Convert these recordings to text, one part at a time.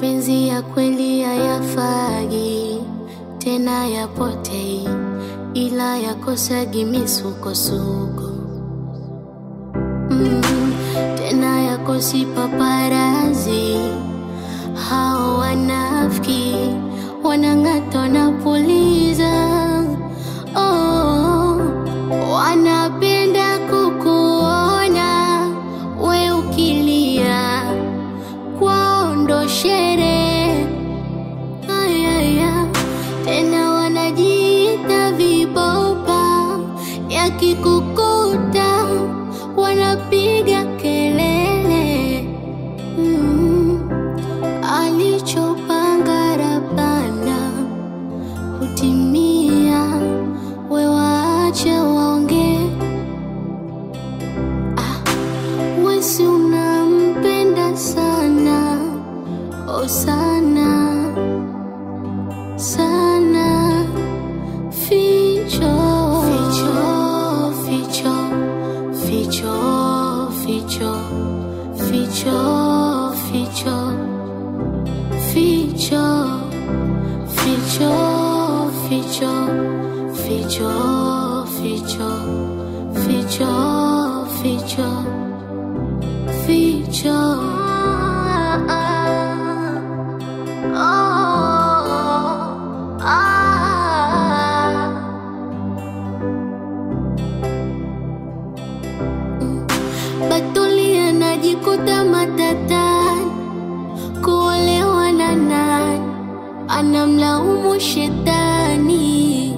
mapenzi ya kweli hayafagi tena yapotei, ila yakosagi misukosuko mm, tena yakosi paparazi. Hao wanafiki wanang'ata na puliza oh, wanapenda kukuona we ukilia kwao ndo sherehe ayaya tena wanajiita vibopa yakikukuta wanapiga kelele mm. alichopanga rabana hutimia we waache waongee ah, wesi unampenda sana oh sana sana ficho ficho ficho ficho ficho ficho ficho ficho ficho ficho ficho ficho ficho ficho ficho oh, ah. Batuli anajikuta matatani, kuolewa na nani, anamlaumu shetani.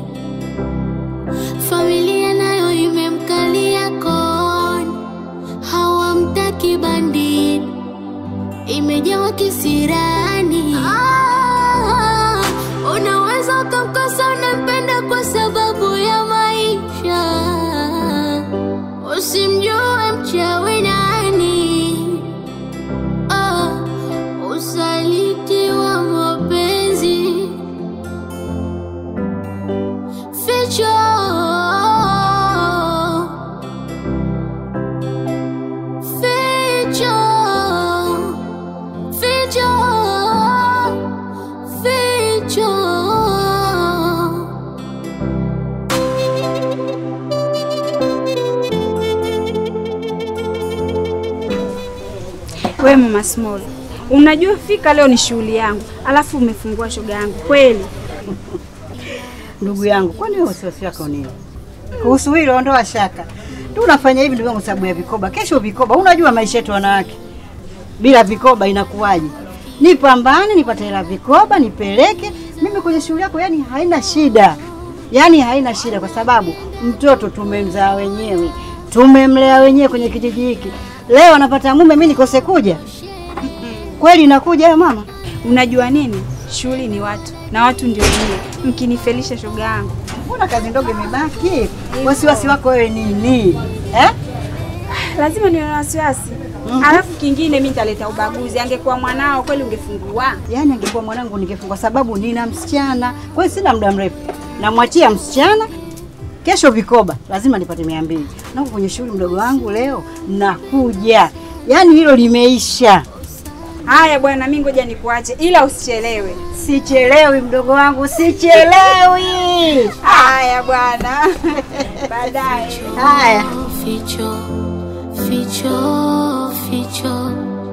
Familia nayo imemkalia koni, hawamtaki bandini, imejawa kisirani. Ah, unaweza ukamkosa unampenda kwa sababu ya maisha usimjue mchawi nani. Ah, usaliti wa mapenzi ficho ficho ficho ficho We mama Small, unajua fika leo ni shughuli yangu, alafu umefungua shoga yangu kweli. Ndugu yangu, kwani wewe wasiwasi wako nini kuhusu hilo? Ondoa shaka tu, unafanya hivi ndugu yangu sababu ya vikoba. Kesho vikoba, unajua maisha yetu wanawake, bila vikoba inakuwaje? Nipambane nipate hela vikoba, nipeleke mimi kwenye shughuli yako, yani haina shida, yani haina shida, kwa sababu mtoto tumemzaa wenyewe, tumemlea wenyewe kwenye kijiji hiki. Leo anapata mume, mimi nikose kuja? Kweli inakuja hiyo mama? Unajua nini, shughuli ni watu na watu ndio nyie, mkinifelisha shoga yangu. Mbona kazi ndogo imebaki? Wasiwasi wako wewe nini eh? Lazima niwe na wasiwasi. Alafu kingine mimi nitaleta ubaguzi. Angekuwa mwanao kweli ungefungua. Yaani angekuwa mwanangu ningefungwa, sababu nina msichana, kwa hiyo sina muda mrefu, namwachia msichana. Kesho vikoba lazima nipate mia mbili nako kwenye shughuli mdogo wangu leo nakuja, yaani hilo limeisha. Haya bwana, mimi ngoja nikuache, ila usichelewe. Sichelewi mdogo wangu, sichelewi. Haya bwana, baadaye. Haya. Ficho, ficho, ficho,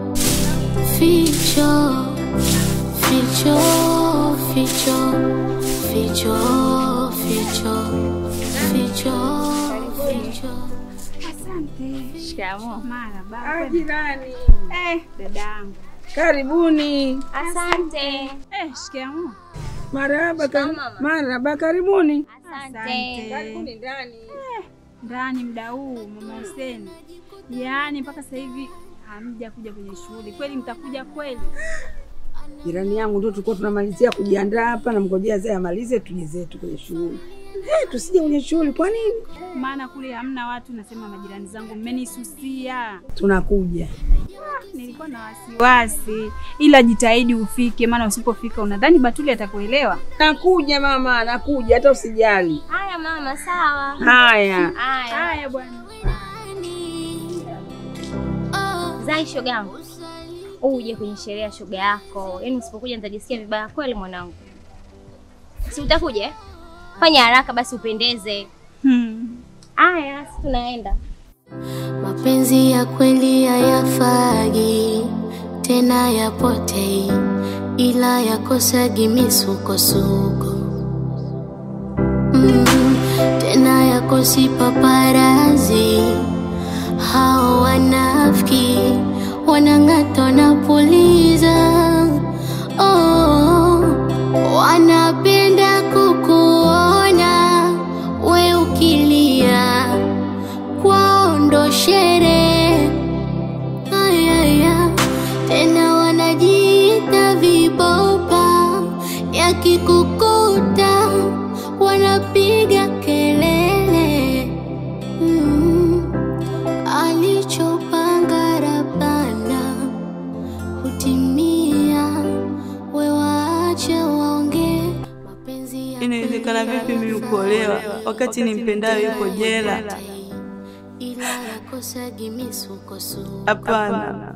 ficho, ficho, ficho, ficho, ficho, ficho, ficho. Asante. Shikamoo. Marhaba. Jirani, Eh, dadangu. karibuni. Asante. Eh, shikamoo. Marahaba, kar- Shikamoo, mama. marahaba, karibuni. Asante. Karibuni ndani. Ndani muda huu mama Hussein. Yaani mpaka sasa hivi hamja kuja kwenye shughuli. Kweli mtakuja kweli? Jirani yangu ndio tulikuwa tunamalizia kujiandaa hapa, namngojea zee amalize tuje zetu kwenye shughuli. Eh, tusije kwenye shughuli kwa nini? Maana kule hamna watu, nasema majirani zangu mmenisusia. Tunakuja. Nilikuwa na wasiwasi, ila jitahidi ufike, maana usipofika unadhani Batuli atakuelewa. Nakuja mama, nakuja, hata usijali. Haya mama, sawa. Haya. Haya. Haya bwana. Zai shogangu. uje kwenye sherehe ya shoga yako. Yaani usipokuja nitajisikia vibaya kweli mwanangu. Si utakuja? eh? Fanya haraka basi upendeze. Hmm. Aya, si tunaenda. Mapenzi ya kweli hayafagi tena yapotei, ila yakosagi misukosuko mm, tena yakosi paparazi. Hao wanafiki wanang'ata na puliza oh, wanapenda kukuona we ukilia kwao ndo sherehe. Ayaya, tena wanajiita vibopa, yakikukuta wanapiga kelele. Mm, alichopanga Rabana hutimia, we waache waongee. Mapenzi ya Inawezekana vipi mimi kuolewa wakati nimpendayo yuko jela? ila yakosagi misukosuko. Hapana.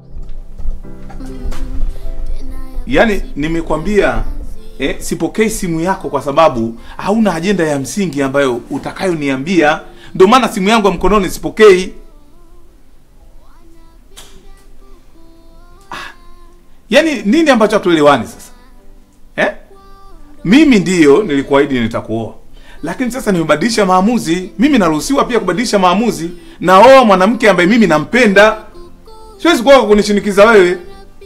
Yaani nimekwambia eh, sipokei simu yako kwa sababu hauna ajenda ya msingi ambayo utakayoniambia. Ndio maana simu yangu ya mkononi sipokei. Ah, yaani nini ambacho hatuelewani sasa eh? Mimi ndiyo nilikuahidi nitakuoa, lakini sasa nimebadilisha maamuzi. Mimi naruhusiwa pia kubadilisha maamuzi. Naoa mwanamke ambaye mimi nampenda, siwezi kuoa kwa kunishinikiza wewe.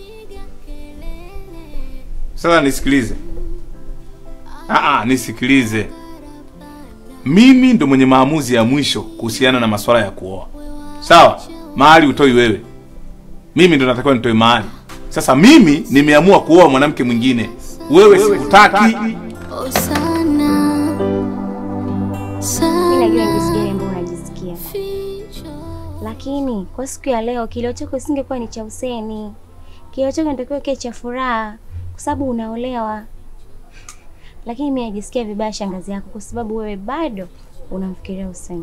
Sasa nisikilize. Aa, nisikilize. Mimi ndo mwenye maamuzi ya mwisho kuhusiana na masuala ya kuoa. Sawa? Mahali utoi wewe. Mimi ndo natakiwa nitoe mahali. Sasa mimi nimeamua kuoa mwanamke mwingine. Wewe sikutaki. Oh, sana Mimi najua sana najisikia ambao unajisikia. ficho Lakini kwa siku ya leo kilio chako isingekuwa ni cha useni. Kilio chako inatakiwa kiwe cha furaha kwa sababu unaolewa. Lakini mimi najisikia vibaya shangazi yako kwa sababu wewe bado unamfikiria useni.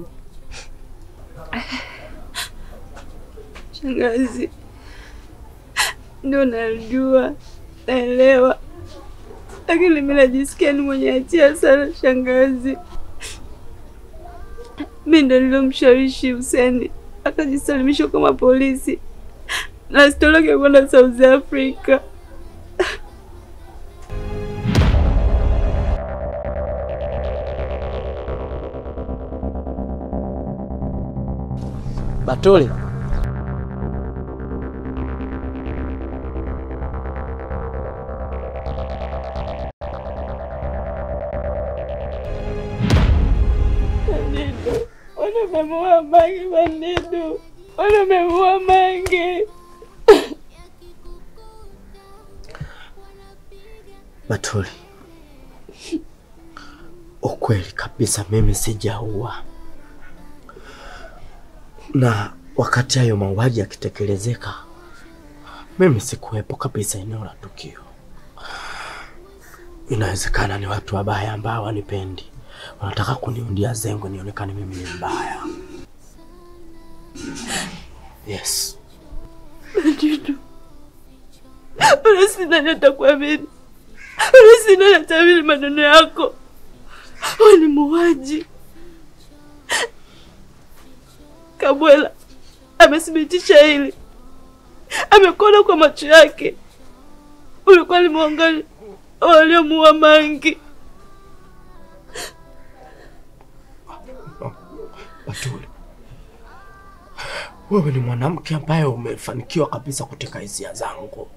Shangazi, ndio najua, naelewa, lakini mimi najisikia ni mwenye hatia sana shangazi. Mimi ndo nilomshawishi Huseni akajisalimisha kama polisi na sitoroke kwenda South Africa. Batole, Bandido, wanamemuua Mange, Bandido, wanamemuua Mange. Batole, ukweli kabisa mimi sijaua, na wakati hayo mauaji yakitekelezeka, mimi sikuwepo kabisa eneo la tukio. Inawezekana ni watu wabaya ambao wanipendi, wanataka kuniundia zengo nionekane mimi ni mbaya. Yes, Bandido, wala sina natakuamini, wala sina natamini maneno yako. Wewe ni muuaji. Kabwela amethibitisha hili, amekuona kwa macho yake. Ulikuwa ni miongoni wa waliomuua Mangi. Batuli, wewe ni mwanamke ambaye umefanikiwa kabisa kuteka hisia zangu.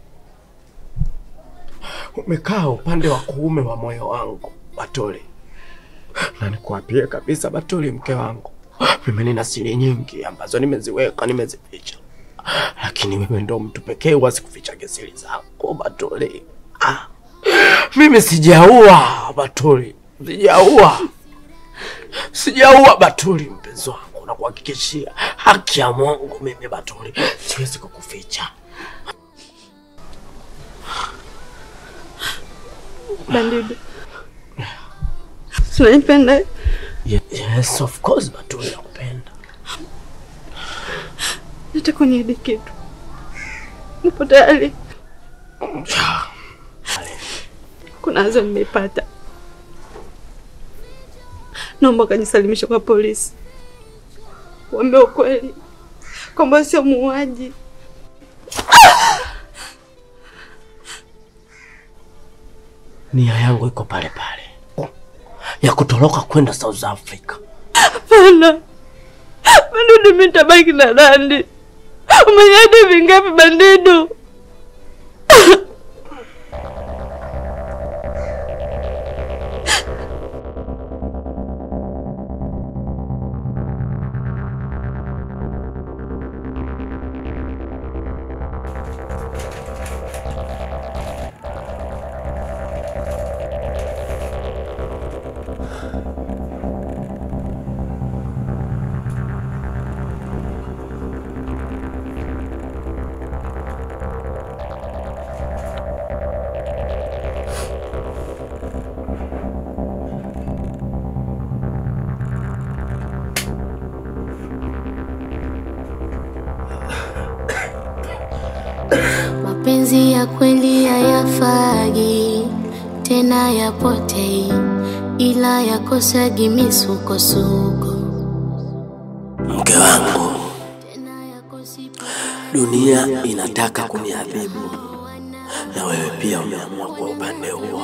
Umekaa upande wa kuume wa moyo wangu Batuli, na nikuapie kabisa Batuli, mke wangu, mimi nina siri nyingi ambazo nimeziweka, nimezificha, lakini wewe ndo mtu pekee huwezi kuficha siri zangu Batuli. Ah, mimi sijaua Batuli, sijaua Sijaua Batuli, mpenzi wangu, na kuhakikishia haki ya Mungu, mimi Batuli siwezi kukuficha. Bandido, Unanipenda? Ye- Yes, of course Batuli, nakupenda. Nataka uniahidi kitu. Upo tayari? Kuna wazo nimepata, naomba kajisalimisha kwa polisi, waambie ukweli kwamba sio muuaji. Nia yangu iko pale pale ya kutoroka kwenda South Africa. Hapana, Bandidu, mimi nitabaki na Nandi. Umeniahidi vingapi Bandidu? Mapenzi ya kweli hayafagi tena yapotei, ila yakosagi misukosuko. Mke wangu, dunia inataka kuniadhibu na wewe pia umeamua kwa upande huo.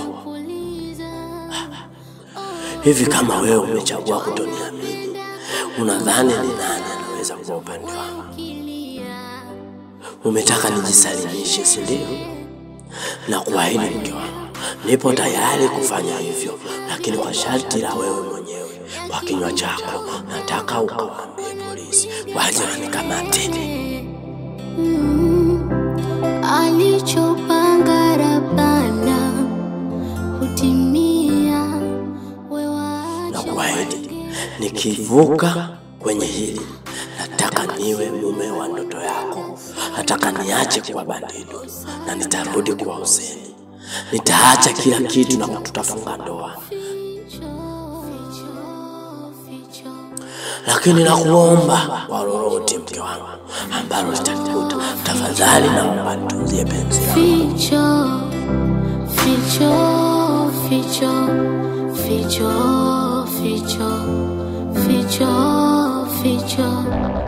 Hivi kama wewe umechagua kutoniamini, unadhani ni nani anaweza kuwa upande wangu? Umetaka nijisalimishe, si ndio? Na kuahidi mke wangu, nipo tayari kufanya hivyo, lakini kwa sharti la wewe mwenyewe. Kwa kinywa chako nataka ukawaambie polisi waje wanikamate. Alichopanga Rabana hutimia. na kuahidi nikivuka kwenye hili, nataka niwe mume wa ndoto yako. Nataka niache kuwa Bandidu na nitarudi kuwa Huseni. Nitaacha kila kitu na tutafunga ndoa, lakini nakuomba kwa lolote, mke wangu, ambalo litanikuta, tafadhali naomba nitunzie penzi langu. Ficho, ficho, ficho, ficho, ficho, ficho, ficho.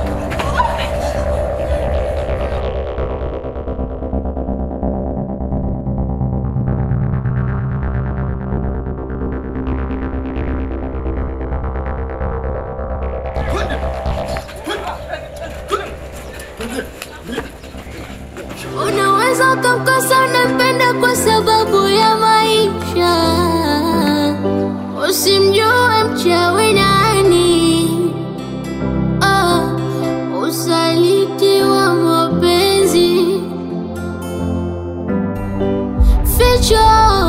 Unaweza ukamkosa unampenda kwa sababu ya maisha, usimjue mchawi nani. Oh, usaliti wa mapenzi, ficho